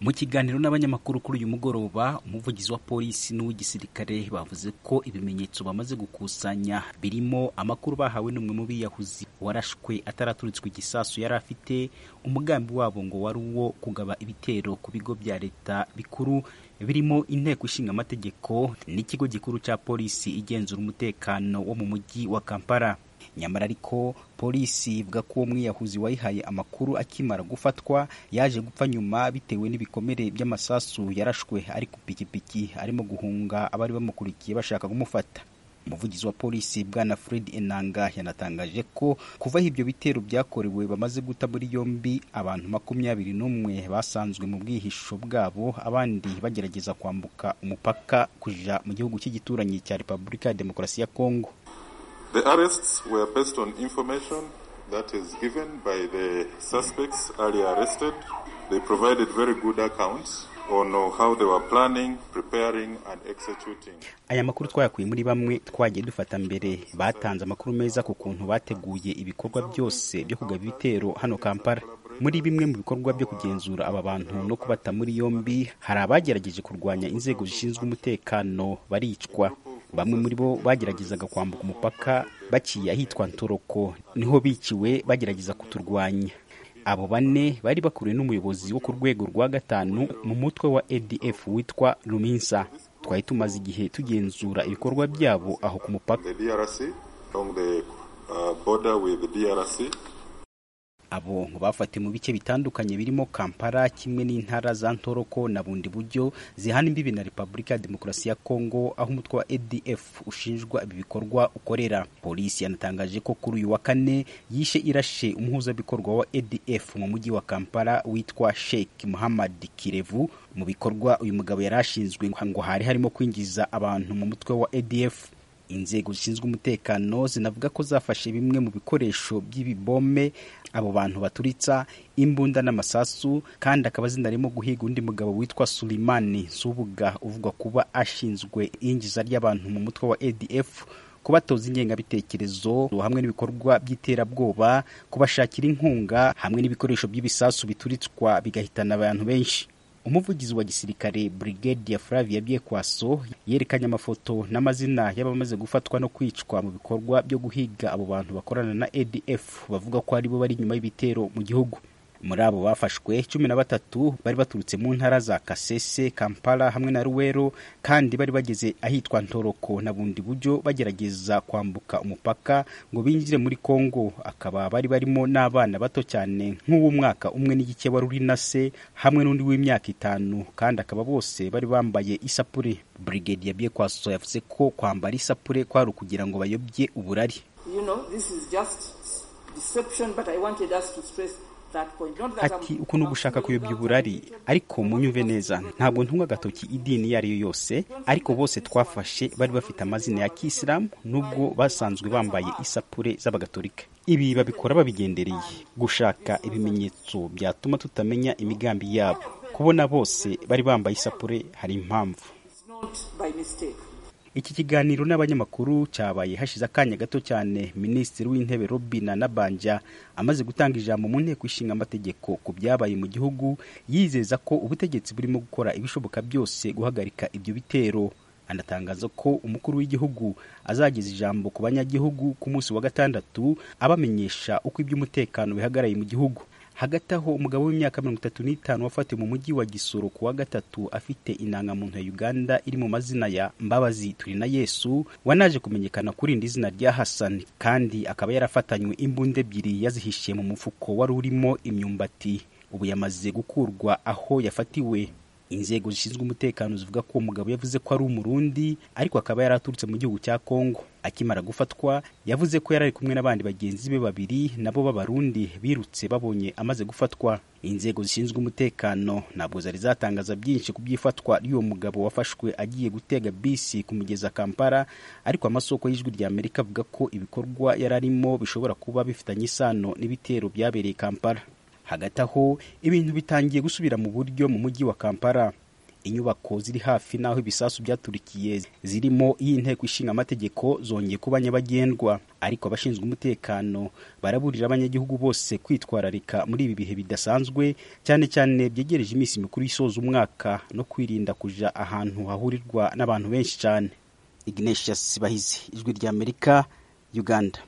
mu kiganiro n'abanyamakuru kuri uyu mugoroba umuvugizi wa polisi n'uw'igisirikare bavuze ko ibimenyetso bamaze gukusanya birimo amakuru bahawe n'umwe mu biyahuzi warashwe ataraturutswe igisasu yari afite umugambi wabo ngo wari uwo kugaba ibitero ku bigo bya leta bikuru birimo inteko ishinga amategeko n'ikigo gikuru cya polisi igenzura umutekano wo mu mujyi wa kampala nyamara ariko polisi ivuga ko uwo mwiyahuzi wayihaye amakuru akimara gufatwa yaje gupfa nyuma bitewe n'ibikomere by'amasasu yarashwe ari ku pikipiki arimo guhunga abari bamukurikiye bashaka kumufata umuvugizi wa polisi bwana fred enanga yanatangaje ko kuva aho ibyo bitero byakorewe bamaze guta muri yombi abantu makumyabiri n'umwe basanzwe mu bwihisho bwabo abandi bagerageza kwambuka umupaka kuja mu gihugu cy'igituranyi cya repubulika ya demokarasi ya kongo The arrests were based on information that is given by the suspects earlier arrested. They provided very good accounts on how they were planning, preparing and executing. Aya makuru twayakuye muri bamwe twagiye dufata mbere batanze amakuru meza ku kuntu bateguye ibikorwa byose byo kugaba ibitero hano Kampala. muri bimwe mu bikorwa byo kugenzura aba bantu no kubata muri yombi hari abagerageje kurwanya inzego zishinzwe umutekano baricwa bamwe muri bo bageragezaga kwambuka umupaka baciye ahitwa ntoroko niho biciwe bagerageza kuturwanya abo bane bari bakuriwe n'umuyobozi wo ku rwego rwa gatanu mu mutwe wa adf witwa ruminsa twari tumaze igihe tugenzura ibikorwa byabo aho ku mupaka abo bafatiwe mu bice bitandukanye birimo kampala kimwe n'intara za ntoroko na bundi buryo zihana imbibi na repubulika ya demokarasi ya kongo aho umutwe wa adf ushinjwa ibi bikorwa ukorera polisi yanatangaje ko kuri uyu wa kane yishe irashe umuhuzabikorwa wa adf mu mujyi wa kampala witwa sheikh muhammad kirevu mu bikorwa uyu mugabo yari ashinzwe ngo hari harimo kwinjiza abantu mu mutwe wa adf inzego zishinzwe umutekano zinavuga ko zafashe bimwe mu bikoresho by'ibibome abo bantu baturitsa imbunda n'amasasu kandi akaba zinarimo guhiga undi mugabo witwa Sulimani Subuga uvugwa kuba ashinzwe iyinjiza ry'abantu mu mutwe wa ADF kubatoza ingengabitekerezo hamwe n'ibikorwa by'iterabwoba kubashakira inkunga hamwe n'ibikoresho by'ibisasu bituritswa bigahitana abantu benshi umuvugizi wa gisirikare Brigadier Flavia Byekwaso yerekanye amafoto n'amazina y'abamaze gufatwa no kwicwa mu bikorwa byo guhiga abo bantu bakorana na ADF bavuga ko aribo bari inyuma y'ibitero mu gihugu muri abo bafashwe cumi na batatu bari baturutse mu ntara za Kasese Kampala hamwe na Ruwero kandi bari bageze ahitwa Ntoroko na bundi buryo bagerageza kwambuka umupaka ngo binjire muri Kongo akaba bari barimo n'abana bato cyane nk'uw'umwaka umwe n'igice wari uri na se hamwe n'undi w'imyaka itanu kandi akaba bose bari bambaye isapure Brigade yabiye kwaso yavuze ko kwambara isapure kwari ukugira ngo bayobye uburari you know, this is just deception, but I wanted us to stress ati uku ni ugushaka kuyobya uburari ariko munyumve neza ntabwo ntunga agatoki idini iyo ari yo yose ariko bose twafashe bari bafite amazina ya kisilamu nubwo basanzwe bambaye isapure z'abagatolika ibi babikora babigendereye gushaka ibimenyetso byatuma tutamenya imigambi yabo kubona bose bari bambaye isapure hari impamvu iki kiganiro n'abanyamakuru cyabaye hashize akanya gato cyane minisitiri w'intebe robina nabanja amaze gutanga ijambo mu nteko ishinga amategeko ku byabaye mu gihugu yizeza ko ubutegetsi burimo gukora ibishoboka byose guhagarika ibyo bitero anatangaza ko umukuru w'igihugu azageza ijambo ku banyagihugu ku munsi wa gatandatu abamenyesha uko iby'umutekano bihagaraye mu gihugu hagati aho umugabo w'imyaka mirongo itatu n'itanu wafatiwe mu mujyi wa gisoro ku wa gatatu afite indangamuntu ya uganda iri mu mazina ya mbabazi turi na yesu wanaje kumenyekana kuri irindi zina rya hasan kandi akaba yarafatanywe imbunda ebyiri yazihishiye mu mufuko wari urimo imyumbati ubu yamaze gukurwa aho yafatiwe inzego zishinzwe umutekano zivuga ko uwo mugabo yavuze ko ari umurundi ariko akaba yari aturutse mu gihugu cya kongo akimara gufatwa yavuze ko yari ari kumwe n'abandi bagenzi be babiri nabo b'abarundi birutse babonye amaze gufatwa inzego zishinzwe umutekano ntabwo zari zatangaza byinshi ku by'ifatwa ry'uwo mugabo wafashwe agiye gutega bisi ku migezi kampala ariko amasoko y'ijwi rya amerika avuga ko ibikorwa yari arimo bishobora kuba bifitanye isano n'ibitero byabereye kampala hagati aho ibintu bitangiye gusubira mu buryo mu mujyi wa kampala inyubako ziri hafi n'aho ibisasu byaturikiye zirimo iy'inteko ishinga amategeko zongeye kuba nyabagendwa ariko abashinzwe umutekano baraburira abanyagihugu bose kwitwararika muri ibi bihe bidasanzwe cyane cyane byegereje iminsi mikuru isoza umwaka no kwirinda kuja ahantu hahurirwa n'abantu benshi cyane Ignatius Bahizi ijwi ry'Amerika Uganda